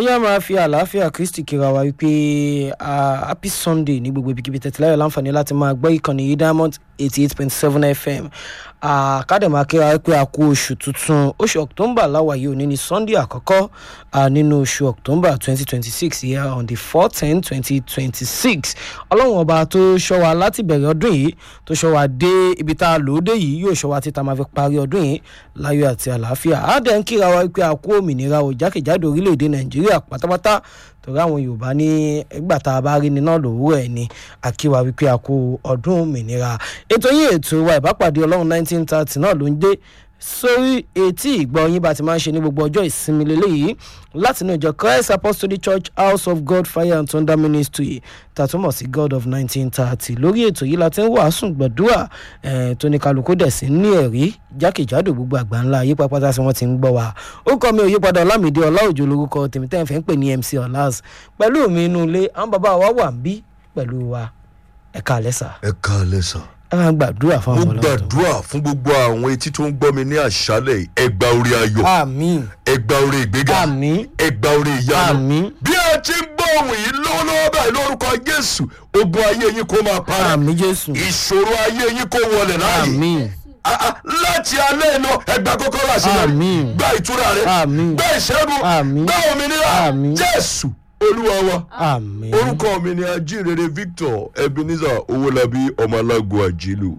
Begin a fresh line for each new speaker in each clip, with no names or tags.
yá máa fi àlàáfíà kristi kíra wa wípé ah, happy sunday ní gbogbo ibikíbi tẹ̀tìláyọ̀ láǹfààní láti máa gbọ́ ìkànnì yìí diamond eighty eight point seven fm kádẹ̀má kíra wípé a kú oṣù tuntun oṣù october láwa yìí òní ní sunday àkọ́kọ́ ah, nínú oṣù october twenty twenty six yìí on the four ten twenty twenty six ọlọ́run ọba tó ṣọ́ wa láti bẹ̀rẹ̀ ọdún yìí tó ṣọ́ wa dé ibi tá a lò ó dé yìí yóò ṣọ́ wa títa máa fi parí ọdún yìí láyọ̀ àti àlàáfíà á dẹ̀ ń kíra wa wípé a kú òmìnira ò jákèjádò orílẹ̀-èdè nàìjíríà pátápátá torí àwọn yorùbá ní ẹgbà tá a bá rí ni náà lòwúrọ̀ ẹ̀ ni àkíwá wípé a kú ọdún òmìnira ètò yín ètò wa ìbápàdé ọlọ́run nineteen thirty náà ló ń dé sórí etí ìgbọ́ yín bá ti máa ń ṣe ní gbogbo ọjọ́ ìsinmi lélẹ́yìí láti inú ìjọ christ apostolic church house of god fire and thunder ministry tàtúmọ̀ sí god of nineteen thirty lórí ètò yìí la ti ń wàásù gbàdúrà eh, tó ní kálukú dẹ̀ sí ní ẹ̀rí jákèjádò gbogbo àgbà ńlá yí pápátá sí wọ́n ti ń gbọ́ wa ó kọ́ mi ò yípadà ọlámìdí ọláòjò lórúkọ tèmi tẹ́ ẹ̀ fẹ́ ń pè ní mc ọ̀làs pẹ̀lú mi inú ilé àwọn bàbá wa wà ń bí pẹ̀lú wa ẹ̀ka àlẹ́sà
ẹ káalẹ́ sàn.
ẹ máa gbàdúrà fún
mo
àwọn ọlọ́run
gbàdúrà fún gbogbo àwọn etí tó ń gbọ́ mi ní àṣálẹ̀ yìí. ẹ gba orí ayọ̀
àmín
ẹ gba orí ìgbéga
àmín
ẹ gba orí ìyanu.
àmín
bí ẹ ti ń gbọ́ ohun yìí lọ́wọ́lọ́wọ́ báyìí lórúkọ jésù ogun ayé yín kó máa para
àmín jésù
ìṣòro ayé yín kó wọlé láàyè
àmín
Ah, ah, láti alẹ́ iná ẹgbà kọ́kọ́rọ́ àṣeyọrí
Àmín.
gba ìtura rẹ
Àmín.
gba ìṣẹ́gun
Àmín.
gba òmìnira
Àmín.
jésù olúwa wa
àmín
orúkọ mi ni ajínrere victor ebenezer owólabí ọmọ alágo àjílù.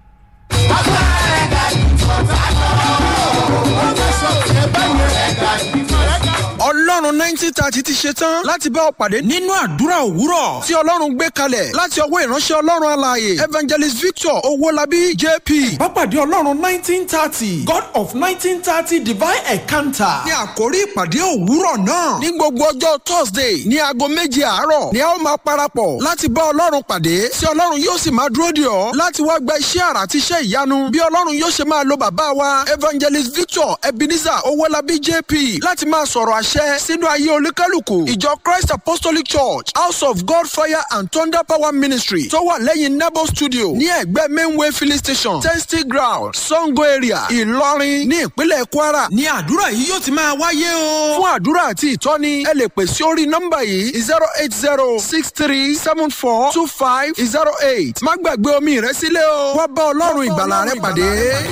ọlọ́run nineteen thirty ti ṣe tán láti bá ọ pàdé nínú àdúrà òwúrọ̀ tí ọlọ́run gbé kalẹ̀ láti ọwọ́ ìránṣẹ́ ọlọ́run alààyè evangelist victor owólabí jp.
Bápàdé Ọlọ́run nineteen thirty God of nineteen thirty divine encounter.
ní àkórí ìpàdé òwúrọ̀ náà ní gbogbo ọjọ́ thursday ní aago méje àárọ̀ ni a ó máa parapọ̀ láti bá ọlọ́run pàdé tí ọlọ́run yóò sì máa dúró dè ọ́ láti wá gba iṣẹ́ àrà àti iṣẹ́ ìyanu bí ọlọ́run yóò ṣe máa lo bàbá wa evangelist victor ebenezer owólabí jp láti máa sọ̀rọ̀ àṣẹ sínú ayé olúkálùkù ìjọ christ apostolic church house of god fire and thunder power ministry tó wà lẹ́yìn nebo studio ní ẹ̀gbẹ́ mainway filling station testing ground sango area ìlọrin ní ìpínlẹ̀ kwara ní àdúrà yìí yóò ti máa wáyé o. fún àdúrà àti ìtọ́ni ẹ lè pè sí orí nọ́mbà yìí zero eight zero six three seven four two five zero eight má gbàgbé omi rẹ sílẹ̀ o wá bá ọlọ́run ìgbàlà rẹ pàdé.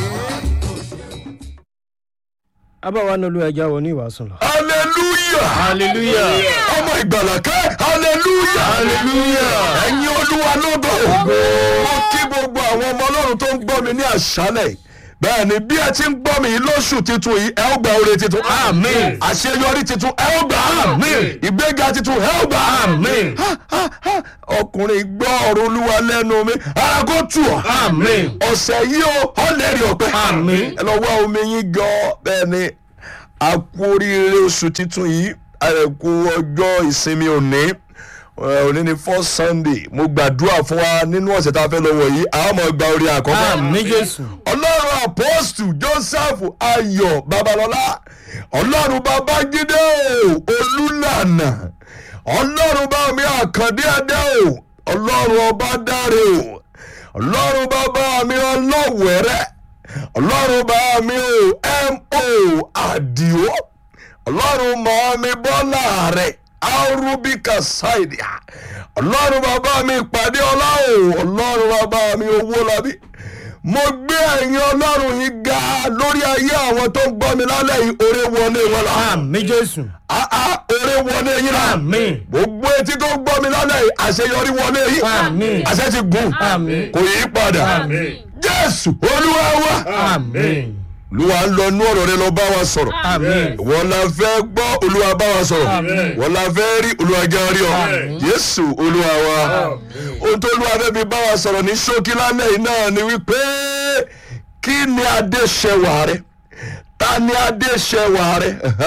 abáwa ní olú ẹja wọ ní ìwàásù lọ.
hallelujah
hallelujah
ọmọ ìgbàlà kẹ́ hallelujah hallelujah ẹ̀yin olúwa lógo mo kí gbogbo àwọn ọmọ ọlọ́run tó ń gbọ́ mi ní àṣálẹ̀ yìí. bẹ́ẹ̀ ni bí ẹ ti ń gbọ́ mi yìí lóṣù tuntun yìí ẹ ó gba oore tuntun àmín àṣeyọrí tuntun ẹ ó gbà àmín ìgbéga tuntun ẹ ó gbà àmín ọkùnrin gbọ́ ọ̀rọ̀ olúwa lẹ́nu mi ara kó tù ọ́
àmín
ọ̀sẹ̀ yìí ó ọ̀lẹ́rìí ọ̀pẹ
Àmín.
ẹ lọ wá omi yín gan bẹ́ẹ̀ ni a kú oríire oṣù tuntun yìí a lè kú ọjọ́ ìsinmi òní Eh, òní ni first sunday mo gbàdúrà fún wa nínú ọ̀sẹ̀ tá a fẹ́ lọ wọ̀ yìí àwọn ọmọ gba orí àkọ́kọ́
àmín jésù
ọlọ́run apostu joseph ayọ̀ babalọ́lá ọlọ́run babájídé o olúlànà ọlọ́run bá mi àkàndé adé o ọlọ́run ọba dáre o ọlọ́run bàbá mi ọlọ́wẹ̀rẹ́ ọlọ́run bá mi o mo àdìo ọlọ́run mọ̀ mi bọ́lá rẹ̀ arúbíkà ṣáìdì ọlọ́run bàbá mi ìpàdé ọlá o ọlọ́run bàbá mi owó labí mo gbé ẹ̀yin ọlọ́run yìí ga lórí ayé àwọn tó ń gbọ́ mi lálẹ́ yìí oore wọlé wọn la
àmín jésù
àá oore wọlé yín la
àmín
gbogbo etí tó ń gbọ́ mi lálẹ́ yìí àṣeyọrí wọlé yìí
Àmín.
àṣẹ ti gùn
Àmín.
kò yí padà jésù olúwa wa
àmín
olúwa ń lọ inú ọ̀rọ̀ rẹ lọ bá wa sọ̀rọ̀
àmín
wọ́n la fẹ́ gbọ́ olúwa bá wa sọ̀rọ̀ wọ́n la fẹ́ rí olúwa jẹ́ rí ọ jésù olúwa wa ohun tó olúwa fẹ́ fi bá wa sọ̀rọ̀ ní ṣókí lálẹ́ yìí náà ni wípé kí ni adé ṣẹwà rẹ ta ni adé ṣẹwà rẹ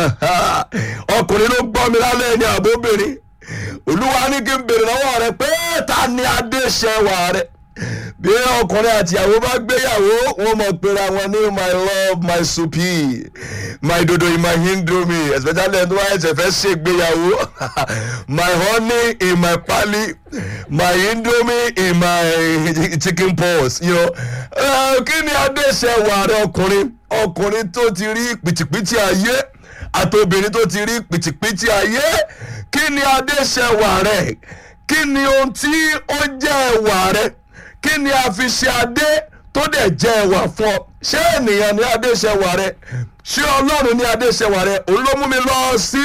ọkùnrin ló gbọ́ mi lálẹ́ yìí ní àbóbìnrin olúwa ní kí n bèrè lọ́wọ́ rẹ pé ta ni adé ṣẹwà rẹ bí ọkùnrin àti ìyàwó bá gbéyàwó wọn mọ pera wọn ní my love my supi my dodo in my indomie especially ẹni tó wáyé ṣe fẹ́ ṣègbéyàwó my honey in my pali my indomie in my chicken pox you know. Eh, kí ni adéṣe wà rẹ ọkùnrin ọkùnrin tó ti rí pìtìpìtì ayé àti obìnrin tó ti rí pìtìpìtì ayé kí ni adéṣẹwà rẹ kí ni ohun tí ó jẹ́ ẹwà rẹ kí ni a fi ṣe adé tó dẹ̀ jẹ́ ẹwà fún ọ ṣé ènìyàn ní adéṣẹwà rẹ ṣé ọlọ́run ní adéṣẹwà rẹ òun ló mú mi lọ sí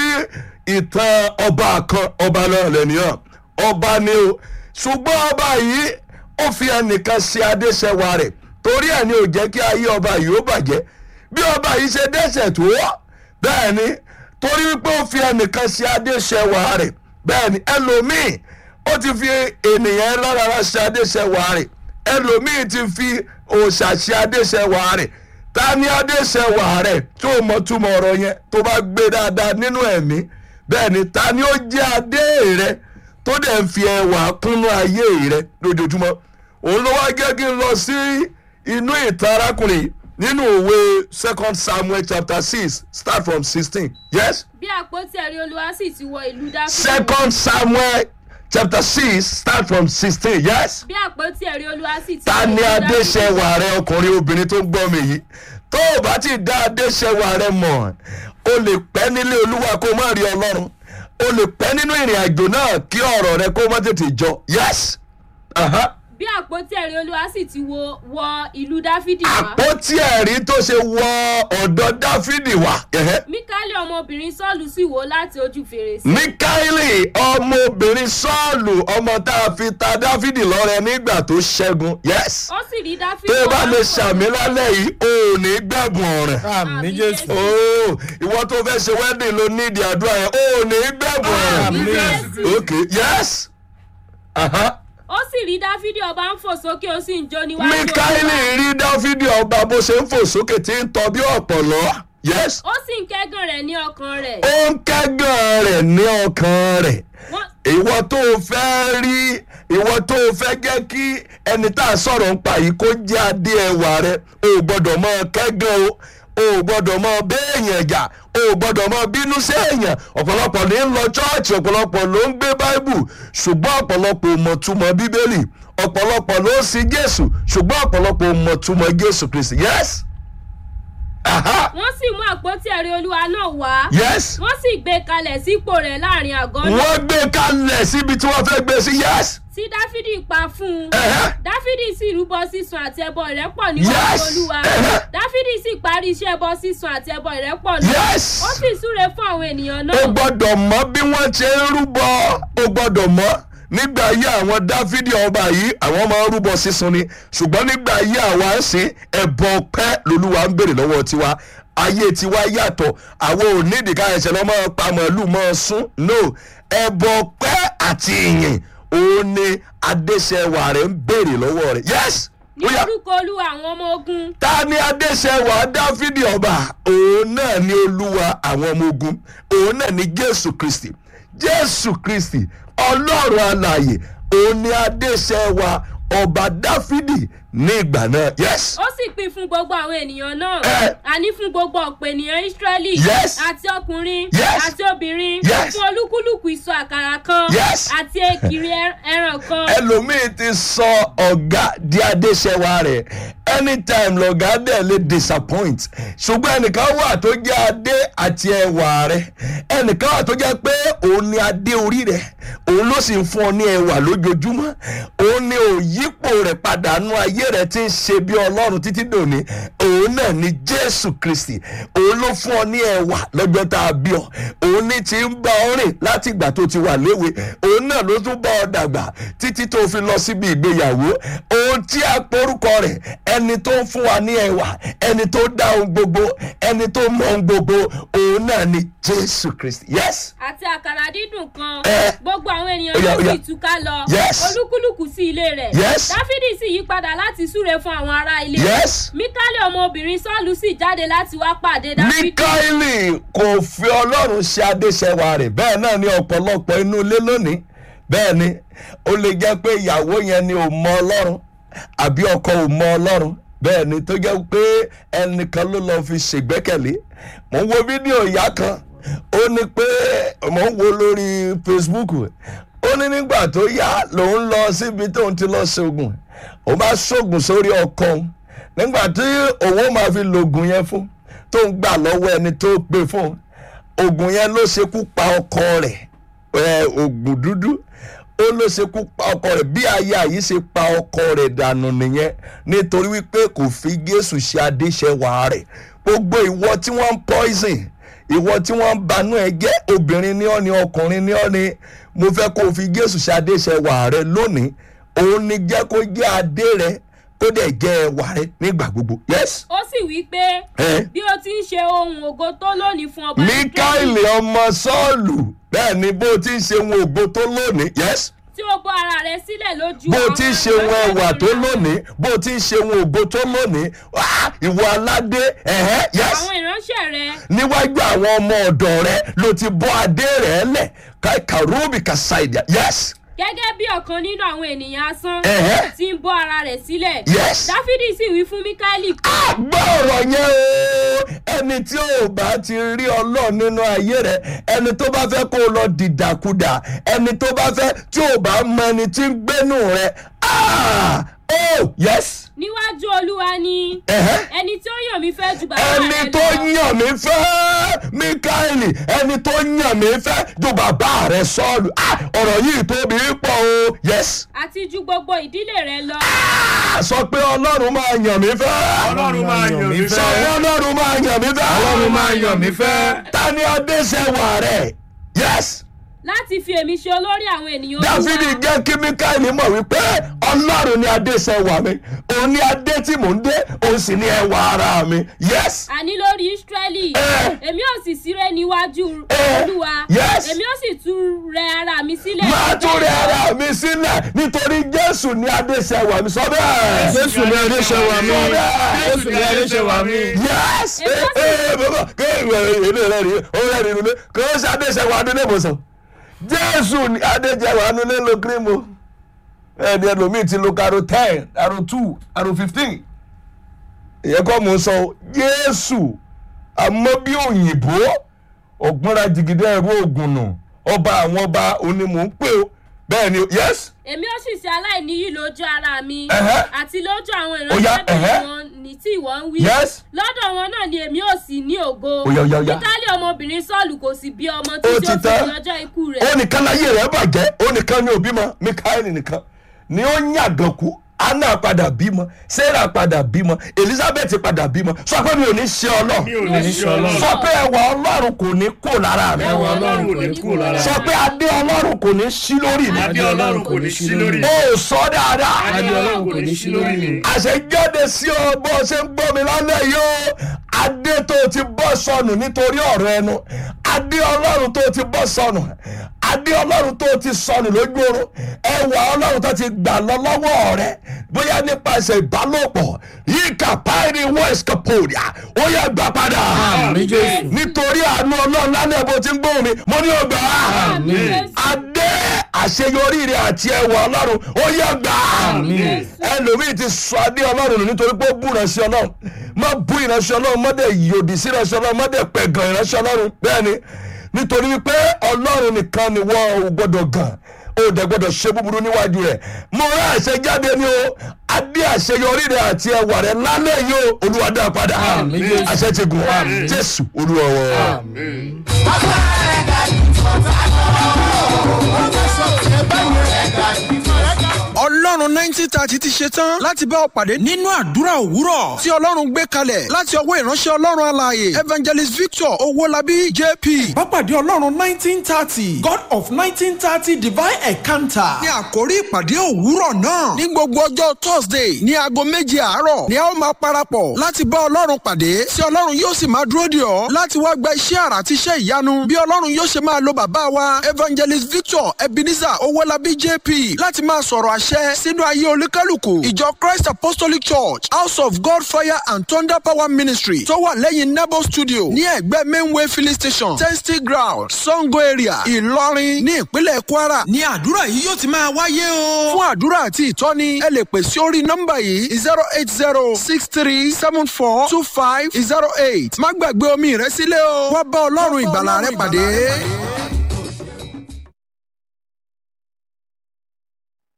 ìtàn ọba kan ọba náà lẹ́nìyàn ọba ni o ṣùgbọ́n ọba yìí ó fi ẹnìkan ṣe adéṣẹwà rẹ̀ torí ẹ̀ ni ò jẹ́ kí ayé ọba yìí ó bàjẹ́ bí ọba yìí ṣe dẹ́ṣẹ̀ tó bẹ́ẹ̀ ni torí wípé ó fi ẹnìkan ṣe adéṣẹwà rẹ̀ bẹ́ẹ̀ ni ẹlòmíì ó ti fi ènìyàn lára ṣe adéṣẹwà rẹ̀ ẹlòmíì ti fi òòṣà ṣe adéṣẹwà rẹ̀ ta ni adéṣẹwà rẹ̀ tó mọ̀ túmọ̀ ọ̀rọ̀ yẹn tó bá gbé dáadáa nínú ẹ̀mí bẹ́ẹ̀ ni ta ni ó jẹ́ adé rẹ̀ tó dẹ̀ ń fi ẹwà kúnnú ayé rẹ̀ lójoojúmọ́ òun ló wá gẹ́ kí n lọ sí inú ìtàn arákùnrin nínú òwe second samuel chapter six start from sixteen yes
bí àpótí ẹ̀rí olúwa sì ti wọ ìlú dáfídì
second samuel chapter six start from sixteen yes
bí àpótí ẹ̀rí olúwa sì ti
ta
wọ
ni
ìlú dáfídì
adéṣẹwà rẹ ọkùnrin obìnrin tó ń gbọ́ mi yìí tó o bá ti dá adéṣẹwà rẹ mọ̀ o lè pẹ́ nílé olúwa kó o má rí ọlọ́run o lè pẹ́ nínú ìrìn àjò náà kí ọ̀rọ̀ rẹ kó o má tètè jọ yes. Uh-huh
bí àpótí ẹ̀rí olúwa sì ti wọ wọ ìlú dáfídì wá
àpótí ẹ̀rí tó ṣe wọ ọ̀dọ̀ dáfídì wá. ẹ̀hẹ́.
míkálì ọmọbìnrin sọ́ọ̀lù sì wò láti ojú fèrèsé
míkáílì ọmọbìnrin sọ́ọ̀lù ọmọ tá a fi ta dáfídì lọ́rẹ nígbà tó ṣẹ́gun yes.
ó sì rí dáfídì
tó o bá
wá
lè
sọ̀rọ̀.
ṣàmì lálẹ́ yìí o ò ní gbẹ̀bùn ọ̀rẹ́.
àmì jésù.
ooo ìwọ tó fẹ́ ṣe wedding ló ní ìdí àdúrà yẹn o ò ní gbẹ̀bùn ọ̀rẹ́.
Àmì Jésù.
ok yes. Uh-huh.
ó sì rí dáfídì ọba ń fò sókè ó sì ń jó níwájú
míkáílì
Olúwa.
rí dáfídì ọba bó ṣe ń fò sókè tí ń tọ bí ọ̀pọ̀lọ́ yes.
ó sì ń kẹ́gàn rẹ̀ ní ọkàn rẹ̀
ó ń kẹ́gàn rẹ̀ ní ọkàn rẹ̀
Wọ́n-
ìwọ tó o fẹ́ rí ìwọ tó o fẹ́ jẹ́ kí ẹni tá a sọ̀rọ̀ ń pa yìí kó jẹ́ adé ẹwà rẹ o ò gbọ́dọ̀ mọ kẹ́gàn o o ò gbọ́dọ̀ mọ béèyàn jà o ò gbọ́dọ̀ mọ bínú sí èèyàn ọ̀pọ̀lọpọ̀ ní ń lọ chọ́ọ̀chì ọ̀pọ̀lọpọ̀ ló ń gbé báíbù ṣùgbọ́n ọ̀pọ̀lọpọ̀ ò mọ̀ túmọ̀ bíbélì ọ̀pọ̀lọpọ̀ ló ń sin jésù ṣùgbọ́n ọ̀pọ̀lọpọ̀ ò mọ̀ túmọ̀ jésù kristi yes aha
wọ́n sì mú àpótí ẹ̀rí olúwa náà wá
yes
wọ́n sì gbé kalẹ̀ sípò rẹ̀ láàrin àgọ́ náà
wọ́n gbé kalẹ̀ síbi tí wọ́n fẹ́ gbé sí yes
tí dáfídì pa fún un
Ẹ̀hẹ́.
dáfídì sì rúbọ sísun àti ẹbọ ìrẹ́pọ̀ níwájú
Yes.
olúwa
Ẹ̀hẹ́.
dáfídì sì parí iṣẹ́ ẹbọ sísun àti ẹbọ ìrẹ́pọ̀ náà
Yes.
ó sì súre fún àwọn ènìyàn
o
náà
gbọ́dọ̀ mọ̀ bí wọ́n ṣe ń rúbọ o gbọ́dọ̀ mọ̀ nígbà ayé àwọn dáfídì ọba yìí àwọn máa ń rúbọ sísun ni ṣùgbọ́n nígbà ayé àwa ń sìn ẹ̀bọ pẹ́ lolúwa ń béèrè lọ́wọ́ tiwa ayé tiwa yàtọ̀ àwọn ò nídìí ká ẹsẹ̀ lọ́ máa pa màálù máa sún no ẹ̀bọ pẹ́ àti ìyìn òun ni adéṣẹwà rẹ̀ ń béèrè lọ́wọ́ rẹ̀ yes
ní
ó yá
orúkọ olúwa àwọn ọmọ ogun
ta ni adéṣẹwà dáfídì ọba òun náà ni olúwa àwọn ọmọ ogun òun náà ni jésù kristi jésù kristi ọlọ́run alààyè òun ni adéṣẹwà ọba dáfídì ní ìgbà náà yes
ó sì pín fún gbogbo àwọn ènìyàn náà
Ẹ.
àní fún gbogbo ọ̀pọ̀ ènìyàn ísírẹ́lì
Yes.
àti ọkùnrin
Yes.
àti obìnrin
Yes.
fún olúkúlùkù ìsọ àkàrà kan
Yes.
àti èkìrì ẹ- ẹran kan
ẹlòmíì ti sọ ọ̀gá di adéṣẹwà rẹ̀ anytime lọ̀gá dẹ̀ lè disappoint ṣùgbọ́n ẹnìkan wà tó jẹ́ adé àti ẹwà rẹ̀ ẹnìkan wà tó jẹ́ pé òun ni adé orí rẹ̀ òun ló sì ń fún ọ ní ẹwà lójoojúmọ́ òun ni òyípo rẹ̀ padà nú ayé rẹ̀ tí ń ṣe bí ọlọ́run títí dòní òun náà ni jésù kristi òun ló fún ọ ní ẹwà lọ́jọ́ tá a bí ọ òun ní ti ń bá ọ rìn láti ìgbà tó ti wà léwe òun náà ló tún bá ọ dàgbà títí tó fi lọ síbi ìgbéyàwó ohun tí a porúkọ rẹ̀ ẹni tó ń fún wa ní ẹwà ẹni tó dá ohun gbogbo ẹni tó mọ ohun gbogbo òun náà ni jésù kristi yes
àti àkàrà dídùn kan
Ẹ.
gbogbo àwọn ènìyàn
Ó yá,
náà
ó yá.
sì túká lọ
Yes.
olúkúlùkù sí ilé rẹ̀
Yes.
dáfídì sì yí padà láti súre fún àwọn ará ilé
yes
míkálì ọmọbìnrin sọ́ọ̀lù sì jáde láti wá pàdé dáfídì
mikaeli kò fi ọlọ́run ṣe adéṣẹwà rẹ̀ bẹ́ẹ̀ náà ni ọ̀pọ̀lọpọ̀ inú ilé lónìí bẹ́ẹ̀ ni ó lè jẹ́ pé ìyàwó yẹn ni ò mọ ọlọ́run àbí ọkọ ò mọ ọlọ́run bẹ́ẹ̀ ni tó jẹ́ pé ẹnìkan ló lọ́ọ́ fi ṣègbẹ́kẹ̀lé mò ń wo fídíò ìyá kan ó ní pé mò ń wo lórí facebook ó ní nígbà tó yá lòun lọ síbi tóun ti lọ ṣoògùn òun bá ṣoògùn sórí ọkọ òun nígbà tí òun máa fi lògùn yẹn fún tó ń gbà lọ́wọ́ ẹni tó gbé fún un oògùn yẹn ló ṣekú pa ọkọ rẹ̀ ẹ oògùn dúdú ó ló ṣekú pa ọkọ rẹ̀ bí aya yìí ṣe pa ọkọ rẹ̀ dànù nìyẹn nítorí wípé kò fi Jésù ṣe adéṣẹwà rẹ̀ gbogbo ìwọ tí wọ́n ń poison ìwọ tí wọ́n ń banú ẹ jẹ́ obìnrin ní ọ́ ni ọkùnrin ní ọ́ ni mo fẹ́ kó o fi Jésù ṣe adéṣẹwà rẹ̀ lónìí òun ni jẹ́ kó jẹ́ adé rẹ̀ kó dẹ̀ jẹ́ ẹwà rẹ̀ nígbà gbogbo yes.
ó sì wí pé
Eh?
bí o ti ń ṣe ohun ògo tó lónìí fún ọba
Míkáìlì ọmọ Sọ́ọ̀lù bẹ́ẹ̀ ni bó ti ń ṣe ohun ògo tó lónìí yes
tí o bọ́ ara rẹ sílẹ̀ lójú
bó
àwọn
ti ń ṣe ohun ẹwà tó
ìránṣẹ́
lónìí bó ti ń ṣe ohun ògo tó lónìí ah, ìwọ aládé ẹ̀hẹ́ yes
àwọn ìránṣẹ́ rẹ
níwájú àwọn ọmọ ọ̀dọ̀ rẹ ló ti bọ́ adé rẹ̀ lẹ̀ kàrúbì kàṣáìdìá yes
gẹ́gẹ́ bí ọ̀kan nínú àwọn ènìyàn asán
Ẹ̀hẹ́.
tí ń bọ́ ara rẹ̀ sílẹ̀
Yes.
dáfídì sì wí fún míkáìlì pé
gbọ́ ọ̀rọ̀ yẹn o ẹni tí ò bá ti rí ọlọ́run nínú ayé rẹ ẹni tó bá fẹ́ kó o lọ dìdàkudà ẹni tó bá fẹ́ tí ò bá mọ ẹni tí ń gbénú rẹ ah oh yes
níwájú olúwa ni
ẹ̀hẹ́.
ẹni tí ó yàn mí fẹ́ ju bàbá rẹ
ẹni
lọ
tó yàn mí fẹ́ Míkáìlì ẹni tó yàn mí fẹ́ ju bàbá rẹ Sọ́ọ̀lù ah ọ̀rọ̀ yìí tóbi pọ̀ o yes
àti ju gbogbo ìdílé rẹ lọ
ah sọ pé ọlọ́run máa yàn mí fẹ́
ọlọ́run máa yàn mí
sọ pé
fẹ́
ọlọ́run máa yàn mí fẹ́
ọlọ́run máa yàn mí fẹ́
ta ni adéṣẹ́wà rẹ̀ yes
láti fi èmi ṣe olórí àwọn ènìyàn
dáfídì
olúwa
jẹ́ kí Míkáìlì mọ̀ wípé ọlọ́run ni adéṣẹ́wà mi òun ni adé tí mò ń dé òun sì ni ẹwà ara mi yes
àní lórí ísírẹ́lì
Eh.
èmi ò sì síré níwájú
Eh.
olúwa
Yes.
èmi ò sì tún rẹ ara mi sílẹ̀
máa tún rẹ ara mi sílẹ̀ nítorí jésù ni adéṣẹ́wà mi sọ bẹ́ẹ̀.
jésù ní adéṣẹ́wà mi
Sọ bẹ́ẹ̀.
jésù ní adéṣẹ́wà mi
yes
Èmi ó sì-
ee bàbá kéèyàn èlé rẹ rí ó rẹ rí nulẹ̀ kò ó ṣe adéṣẹ́wà adúlé mọ̀sán jésù ni adéṣẹ́wà adúlé lo kírímù ẹni ẹlòmíì ti lo karo ten karo two karo fifteen ìyẹn kọ́ mò ń sọ o. jésù àmọ́ bí òyìnbó ọ̀gbọ́nra jìgìdẹ́ ẹ̀rú ògùn nù ọba àwọn ọba òní mò ń pè ó bẹ́ẹ̀ ni yes
èmi ò sì ṣe aláìníyì lójú ara mi
Ẹ̀hẹ́.
àti lójú àwọn
Ó yá, ẹ̀hẹ́.
ìránṣẹ́bìnrin wọn ní tí ìwọ ń wí
Yes.
lọ́dọ̀ wọn náà ni èmi ò sì ní ògo
Ó yá, ó yá, ó yá.
Míkálì ọmọbìnrin sọ́ọ̀lù kò sì bí ọmọ
Ó
tí
ti
ó fi
tán.
di ọjọ́ ikú rẹ̀
ó nìkan láyé rẹ̀ bàjẹ́ ó nìkan ní òbí mọ mikaeli nìkan ni ó yàgàn kú anna padà bímọ sarah padà bímọ elizabeth padà bímọ sọ pé mi ò ní ṣe
mi ò
ọlọ́run
ní ṣe ọlọ́run
sọ pé ẹwà ọlọ́run kò ní kó lára mi
ẹwà ọlọ́run kò ní kú lára
sọ pé adé ọlọ́run kò ní sí lórí mi
adé ọlọ́run kò ní sí lórí mi
ó sọ dáadáa
adé ọlọ́run kò ní sí lórí mi
àṣejáde sí ọ bó ṣe ń gbọ́ mi lálẹ́ yìí ó adé tó ti bọ́ sọnù nítorí ọ̀rọ̀ ẹnu adé ọlọ́run tó ti bọ́ sọnù adé ọlọ́run tó ti sọnù lójú oorun ẹwà ọlọ́run tó ti gbà lọ lọ́wọ́ rẹ bóyá nípasẹ̀ ìbálòpọ̀ yìí kàpáìrì west capodia ó yẹ gbà padà
àmì jésù
nítorí àánú ọlọ́run lálẹ́ bó ti ń gbóhùn mi mo ní ọgbà
àmì
adé àṣeyọrí rẹ àti ẹwà ọlọ́run ó yẹ gbà
Àmín.
ẹlòmíì ti sọ adé ọlọ́run nù nítorí pé ó bú ìránṣẹ́ ọlọ́run má bú ìránṣẹ́ ọlọ́run má dẹ̀ yòdì sí ìránṣẹ́ ọlọ́run má dẹ̀ pẹ̀gàn ìránṣẹ́ ọlọ́run bẹ́ẹ̀ ni nítorí wípé ọlọ́run nìkan ni wọ́n ò gbọ́dọ̀ gàn ó dẹ̀ gbọ́dọ̀ ṣe búburú níwájú rẹ̀ mo rán àṣẹ jáde ní o adé àṣeyọrí rẹ àti ẹwà rẹ lálẹ́ yìí o olúwa dá padà
Àmín, Jésù.
àṣẹ ti gùn jésù olúwa wọ.
ọlọ́run nineteen thirty ti ṣe tán láti bá ọ pàdé nínú àdúrà òwúrọ̀ tí ọlọ́run gbé kalẹ̀ láti ọwọ́ ìránṣẹ́ ọlọ́run alààyè evangelist victor owólabí jp.
Bápàdé Ọlọ́run nineteen thirty God of nineteen thirty divine encounter.
ní àkórí ìpàdé òwúrọ̀ náà ní gbogbo ọjọ́ thursday ní aago méje àárọ̀ ni a ó máa parapọ̀ láti bá ọlọ́run pàdé tí ọlọ́run yóò sì máa dúró dè ọ́ láti wá gba iṣẹ́ àrà àti iṣẹ́ ìyanu bí ọlọ́run yóò ṣe máa lo bàbá wa evangelist victor ebenezer owólabí jp láti máa sọ̀rọ̀ àṣẹ sínú ayé olúkálùkù ìjọ christ apostolic church house of god fire and thunder power ministry tó wà lẹ́yìn nebo studio ní ẹ̀gbẹ́ mainway filling station testing ground sango area ìlọrin ní ìpínlẹ̀ kwara ní àdúrà yìí yóò ti máa wáyé o. fún àdúrà àti ìtọ́ni ẹ lè pè sí orí nọ́mbà yìí zero eight zero six three seven four two five zero eight má gbàgbé omi rẹ sílẹ̀ o wá bá ọlọ́run ìgbàlà rẹ pàdé.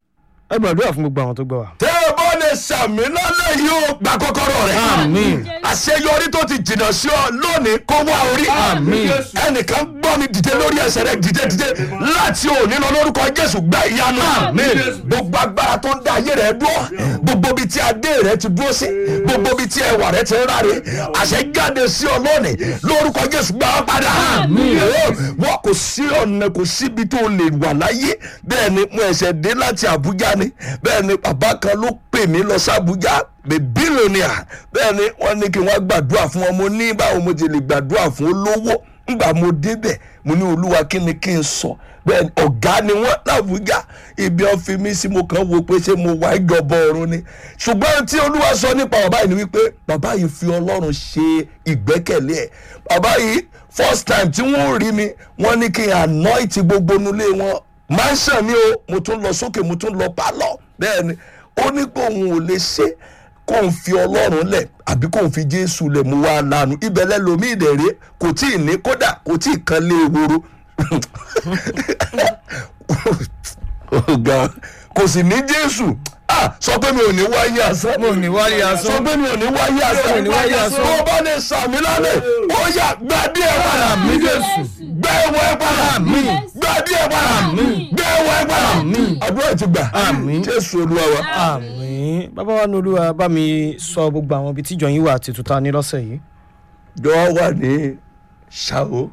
ẹ gbàdúrà fún gbogbo àwọn tó gbọ́ wa.
tẹ́ ẹ bọ́ lè sàmì lálẹ́ yìí ó gba kọ́kọ́rọ́ rẹ̀.
Àmín.
àṣeyọrí tó ti jìnnà sí ọ lónìí kó wá orí.
Àmín.
ẹnìkan gbọ́ mi dìde lórí ẹsẹ̀ rẹ̀ dìde dìde láti òní lọ lórúkọ jésù gba ìyanu. gbogbo agbára tó ń da ayé rẹ̀ dúró gbogbo ibi tí adé rẹ̀ ti dúró sí gbogbo ibi tí ẹwà rẹ̀ ti ń ráre àṣẹ jáde sí ọ lónìí lórúkọ jésù gbà á padà. wọn kò sí ọ̀nà kò síbi tó lè wà láyé bẹ́ẹ̀ ni mo ẹ̀sẹ̀ dé láti àbújá ni bẹ́ẹ̀ ni bàbá kan ló pè mí lọ sí àbújá the billionaire bẹ́ẹ̀ ni wọ́n ní kí wọ́n gbàdúrà fún wọn mo ní báwo mo ti lè gbàdúrà fún olówó ngbà mo débẹ̀ mo ní olúwa kí ni kí n sọ bẹ́ẹ̀ ni ọ̀gá ni wọ́n làbújá ibi wọn fi mí sí mo kàn wo pé ṣé mo wá ìjọba ọ̀run ni ṣùgbọ́n tí olúwa sọ nípa bàbá yìí ni wípé bàbá yìí fi ọlọ́run ṣe ìgbẹ́kẹ̀lé ẹ̀ bàbá yìí first time tí wọ́n rí mi wọ́n ní kí n anoint gbogbo nulẹ̀ wọn mansion ni o mo tún lọ sókè mo tún lọ pálọ̀ bẹ́ẹ̀ ni ó ní pé òun ò lè ṣe kó n fi ọlọ́run lẹ̀ àbí kó n fi jésù lẹ̀ mú wá lánàá ibẹ̀ lẹ́lòmíì dẹ̀rẹ́ kò tí ì ní kódà kò tí ì kan lé ewúro ọ̀gá kò sì ní jésù ah sọ pé mi ò ní wáyé asán
mo ní wáyé
sọ
asán.
pé mi ò ní wáyé asán
Mi ò ní wáyé asán.
tó o bá lè sàmì lálẹ́ ó yà gbàdí ẹ̀ padà
Àmín Jésù.
gbẹ ẹwọ ẹ padà
Àmín.
gbàdí ẹ padà gbẹ ẹwọ ẹ padà àdúrà ti gbà
Àmín.
jésù olúwa wa.
àmín bàbá wa ní olúwa bá mi sọ gbogbo àwọn ibi tíjọ yín wà àti tuta ní lọ́sẹ̀ yìí.
jọ wà ní ṣàwó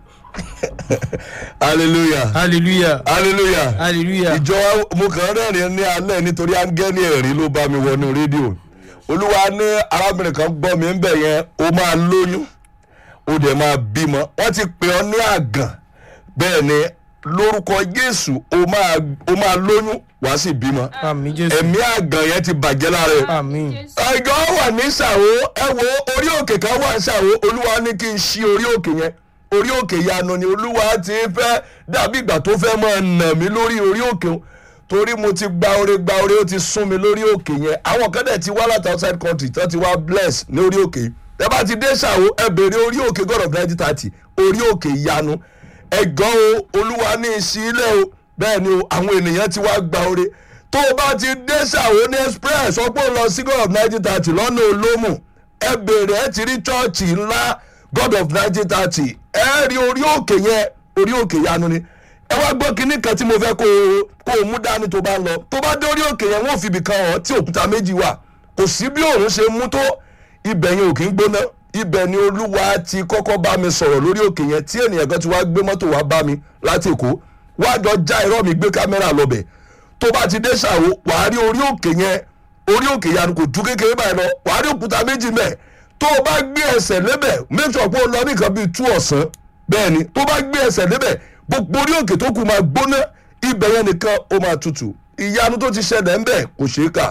hallelujah
hallelujah
hallelujah
hallelujah.
ìjọ wa- mo kàn rẹ́rìn ní alẹ́ nítorí áńgẹ́lì ẹ̀rí ló bá mi wọnú rédíò olúwa ní arábìnrin kan gbọ́ mi ń bẹ̀ yẹn ó máa lóyún ó dẹ̀ máa bímọ wọ́n ti pè ọ́ ní àgàn bẹ́ẹ̀ ni lórúkọ jésù ó máa ó máa lóyún wàá sì bímọ
àmín jésù.
ẹ̀mí àgàn yẹn ti bàjẹ́ lára ẹ̀
àmín
ẹjọ́ wà ní ṣàwó ẹ wo orí òkè kan wà ní ṣàwó olúwa ní kí n ṣí orí òkè yẹn orí òkè yanu ni olúwa ti fẹ́ dàbí ìgbà tó fẹ́ máa nà mí lórí orí òkè o torí mo ti gba ore gba ore ó ti sún mi lórí òkè yẹn àwọn kan dẹ̀ ti wá láti outside country tó ti wá bless ní orí òkè yìí ẹ bá ti dé ṣàwó ẹ bèrè orí òkè god of nineteen thirty orí òkè yanu ẹ̀gán o olúwa ní ìsílẹ̀ o bẹ́ẹ̀ ni o àwọn ènìyàn ti wá gba ore tó o bá ti dé ṣàwó ní express ọgbọ́n lọ sí god of nineteen thirty lọ́nà olómù ẹ bèrè ẹ ti rí chọ́ọ̀chì ńlá god of nineteen thirty ẹ rí orí òkè yẹn orí òkè yanu ni ẹ wá gbọ́ kinní kan tí mo fẹ́ kó o kó o mú dání tó bá ń lọ tó bá dé orí òkè yẹn wọ́n fi ibì kan hàn tí òkúta méjì wà kò sí bí òun ṣe mú tó ibẹ̀ yẹn ò kí ń gbóná ibẹ̀ ni olúwa ti kọ́kọ́ bá mi sọ̀rọ̀ lórí òkè yẹn tí ènìyàn kan ti wá gbé mọ́tò wá bá mi láti èkó wá jọ já irọ́ mi gbé kámẹ́rà lọ́bẹ̀ tó bá ti dé ṣàwó wàá rí orí òkè yẹn orí òkè yanu kò ju kékeré báyìí lọ wàá rí òkúta méjì mẹ́ẹ̀ tó o bá gbé ẹsẹ̀ lébẹ̀ make sure pé o lọ ní nǹkan bíi tú ọ̀sán bẹ́ẹ̀ ni tó bá gbé ẹsẹ̀ lébẹ̀ gbogbo orí òkè tó kù máa gbóná ibẹ̀ yẹn nìkan ó máa tutù ìyanu tó ti ṣẹlẹ̀ ń bẹ̀ kò ṣeé kà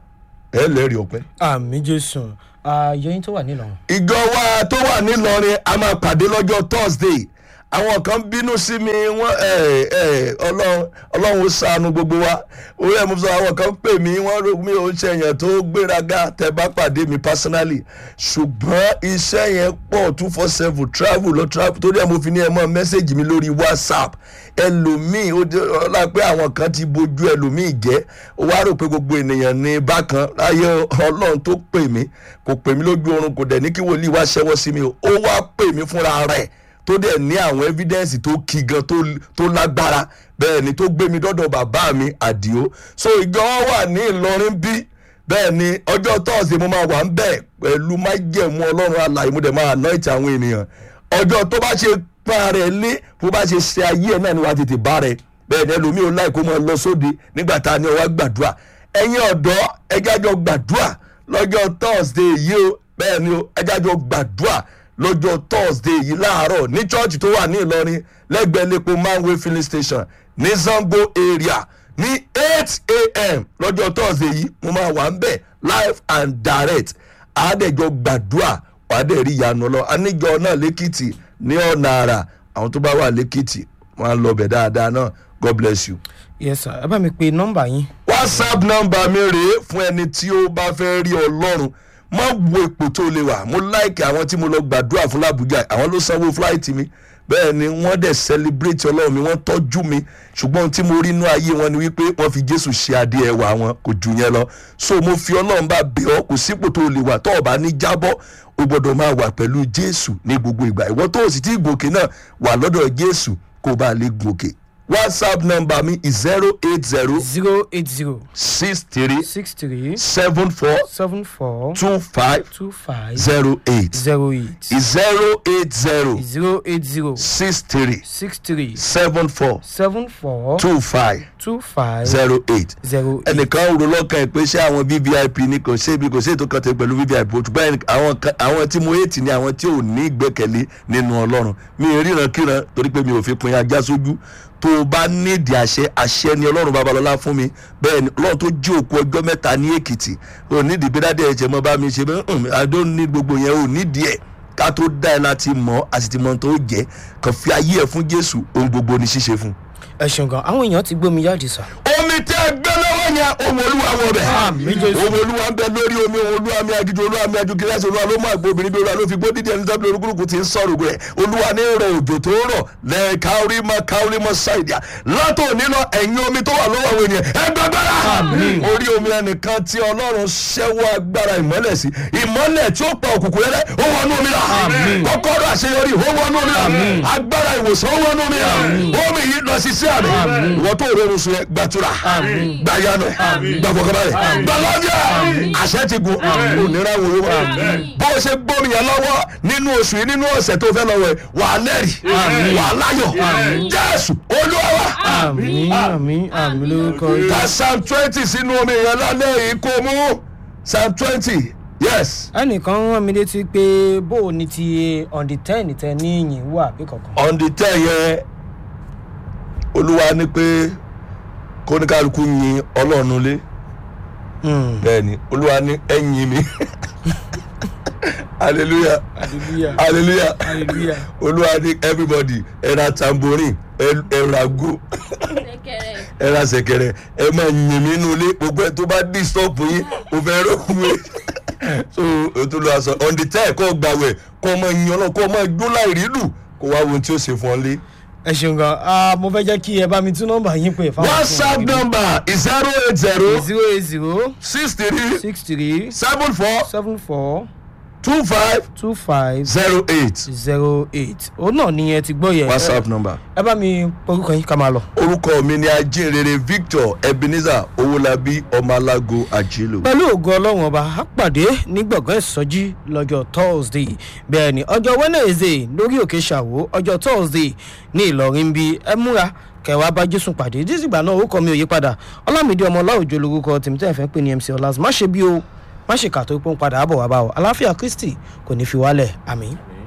ẹ lẹ́rìí ọpẹ́.
àmín jésù ààyè yín tó wà nílọrin.
ìjọ wa tó wà nílọrin a máa pàdé lọ́jọ́ thursday àwọn kan bínú sí mi wọ́n ẹ ẹ ọlọ́run ọlọ́run ó ṣàánú gbogbo wa orí ẹ̀ mo sọ àwọn kan pè mí wọ́n rò mí ò ń ṣèyàn tó gbéraga tẹ bá pàdé mi personally ṣùgbọ́n iṣẹ́ yẹn pọ̀ two four seven travel lọ travel torí ẹ̀ mo fi ní ẹ mọ́ mẹ́sẹ̀gì mi lórí whatsapp ẹlòmíì ó jẹ́ ọlá pé àwọn kan ti bojú ẹlòmíì jẹ́ ó wá rò pé gbogbo ènìyàn ní bákan láyé ọlọ́run tó pè mí kò pè mí lójú oorun kò dẹ̀ ní kí wòlíì wá ṣẹ́wọ́ sí mi o ó wá pè mí fúnra rẹ̀ tó dẹ̀ ní àwọn evidence tó kí gan tó tó lágbára bẹ́ẹ̀ ni tó gbé mi dọ́dọ̀ bàbá mi àdìo so ìjọ wà ní ìlọrin bí bẹ́ẹ̀ ni ọjọ́ thursday mo máa wà ń bẹ̀ pẹ̀lú májẹ̀mú ọlọ́run alàyè mo dẹ̀ máa anoint àwọn ènìyàn ọjọ́ tó bá ṣe pa rẹ̀ lé bó bá ṣe ṣe ayé ẹ̀ náà ni wàá tètè bá rẹ̀ bẹ́ẹ̀ ni ẹlòmíì ò láì kó máa lọ sóde nígbà tá a ní ọwọ́ gbàdúrà ẹ̀yin ọ̀dọ́ ẹjájọ gbàdúrà lọ́jọ́ thursday yìí o bẹ́ẹ̀ ni o ẹjájọ gbàdúrà lọ́jọ́ thursday yìí láàárọ̀ ní church tó wà ní ìlọrin lẹ́gbẹ̀ẹ́ lẹ́pọ̀ manway filling station ní zango area ní eight a.m. lọ́jọ́ thursday yìí mo máa wà ń bẹ̀ live and direct àádẹ́jọ gbàdúrà wàá dẹ̀ rí ìyanu lọ aníjọ náà lẹ́kìtì ní ọ̀nà àrà àwọn tó bá wà lẹ́kìtì wọ́n á lọ bẹ̀ dáadáa náà god bless you.
yes sir ẹ bá mi pe nọ́mbà yín.
whatsapp nọmba mi rèé fún ẹni tí ó bá fẹ́ rí ọlọ́run má wo ipò tó lè wà mo láìkì àwọn tí mo lọ gbàdúrà fún làbújá àwọn ló sanwó fúláìtì mi bẹ́ẹ̀ ni wọ́n dẹ̀ celebrate ọlọ́run mi wọ́n tọ́jú mi ṣùgbọ́n ohun tí mo rí inú ayé wọn ni wípé wọ́n fi jésù ṣe adé ẹwà wọn kò jù yẹn lọ so mo fi ọlọ́run bá bẹ̀ ọ́ kò sípò tó lè wà tó ọ̀bá ní jábọ́ o gbọ́dọ̀ máa wà pẹ̀lú jésù ní gbogbo ìgbà ìwọ tó o sì ti gòkè náà wà lọ́dọ̀ jésù kó o bá lè gòkè whatsapp number mi is zero eight zero
zero eight zero
six three
six three
seven four
seven four
two five
two five
zero eight
zero eight
zero eight zero
zero eight zero
six three
six three
seven four
seven four
two five
two five
zero eight
zero eight.
ẹnìkan rò lọ́kàn ẹ̀ pé ṣé àwọn vvip ni kò ṣe ibi kò ṣe ètò kan tẹ pẹ̀lú vvip o ṣùgbọ́n ẹnì- àwọn kan- àwọn tí mo hate ni àwọn tí ò ní ìgbẹ́kẹ̀lé nínú ọlọ́run mi ì ríran kíran torí pé mi ò fi pin ajá sójú tó o bá nídìí àṣẹ àṣẹ ni ọlọ́run babalọ́lá fún mi bẹ́ẹ̀ ni ọlọ́run tó jí òkú ọjọ́ mẹ́ta ní èkìtì ò nídìí bí dáadé ẹ̀jẹ̀ mọ́ bá mi ṣe bẹ́ẹ̀ I don't need gbogbo yẹn ò nídìí ẹ̀ ká tó dá ẹ láti mọ̀ a sì ti mọ̀ tó jẹ́ kàn fi ayé ẹ̀ fún jésù ohun gbogbo ni ṣíṣe fún.
ẹ ṣeun gan àwọn èèyàn ti gbómi jáde sá.
omi tẹ gbẹ lọ́wọ́ yẹn ohun olúwa wọ bẹ̀.
Àmín Jésù.
ohun olúwa ń bẹ lórí omi ohun olúwa mi agijù olúwa mi aju gíláàsì olúwa ló mú àgbo obìnrin bí olúwa ló fi gbó dídí ẹni tábìlì olúkúlùkù ti ń sọ̀rọ̀ rẹ̀ olúwa ní rẹ̀ òjò tó rọ̀ lẹ́ káórí mọ́ káórí mọ́ ṣáìdìá látò nínú ẹ̀yìn omi tó wà lọ́wọ́ àwọn ènìyàn ẹ gbàgbára orí omi ẹnìkan tí ọlọ́run ṣẹ́wọ́ agbára ìmọ́lẹ̀ sí ìmọ́lẹ̀ tí ó pa òkùnkùn rẹ̀ ó wọnú omi rà kọ́kọ́rọ́ àṣeyọrí ó wọnú omi rà agbára ìwòsàn ó wọnú omi rà omi yìí lọ sí sí àmì ìwọ tó rọrùn sùn yẹn gbàtura gbàyànù gbàfọkànbalẹ̀ gbàlọ́jà àṣẹ ti gun òníra wo wá bó o ṣe gbómi yẹn lọ́wọ́ nínú oṣù yìí nínú ọ̀sẹ̀ tó fẹ́ lọ́wọ́ ẹ̀ wà á lẹ́rìí wà á láyọ̀ jésù olúwa wa
àmì àmì àmì lórúkọ
ká psalm twenty sínú omi yẹn lálẹ́ yìí kó mú psalm twenty yes
ẹnìkan rán mi létí pé bó o ní ti on the ten tẹ ní ìyìn wà bí kankan.
on the ten yẹn olúwa ní pé kóníkàlùkù yin ọlọ́run lé
Hmm,
bẹ́ẹ̀ni olúwa ní ẹ̀yìn mi hallelujah
hallelujah
hallelujah
hallelujah.
olúwa ní everybody ẹ̀ra tamborin ẹ̀ra go
Ṣẹ̀kẹ̀rẹ̀.
ẹ̀ra sẹ̀kẹ̀rẹ̀ ẹ̀ máa yìn mí nínú ilé gbogbo ẹ̀ tó bá disturb yín o fẹ́ rọ́ọ̀mù ẹ̀ so ètò ló wá sọ on the ten kọ́ gbàwẹ̀ kọ́ ọmọ yin ọlọ́run kọ́ ọmọ gbó láì rí lù kó wá wo ohun tí ó ṣe fún ọ lé.
ẹ ṣeun gan ah, mo fẹ́ jẹ́ kí ẹ bá mi tún nọ́mbà yín pé fáwọn
whatsapp number is zero eight zero
zero eight zero
six three
six three
seven four
seven four
two five
two five
zero eight
zero eight òun náà ni ẹ ti gbọ́ yẹn
whatsapp number.
ẹ bá mi porúkọ yín ká máa lọ.
orúkọ mi ni ajínrere victor ebenezer owólabí ọmọlágo àjèlò.
pẹ̀lú ògo ọlọ́run ọba á pàdé ní gbọ̀ngàn ìsọjí lọ́jọ́ thursday bẹ́ẹ̀ ni ọjọ́ wednesday lórí òkè ṣàwó ọjọ́ thursday ní ìlọrin bí ẹ múra kẹwàá bá jésù pàdé dísìgbà náà orúkọ mi ò yí padà ọlámídé ọmọ ọláòjò lorúkọ tèmítẹ́ fẹ́ pè ní mc ọlás má ṣe bí o má ṣe kà tó pọ́n padà àbọ̀ wá bá o aláfíà kristi kò ní fi wálẹ̀ àmì.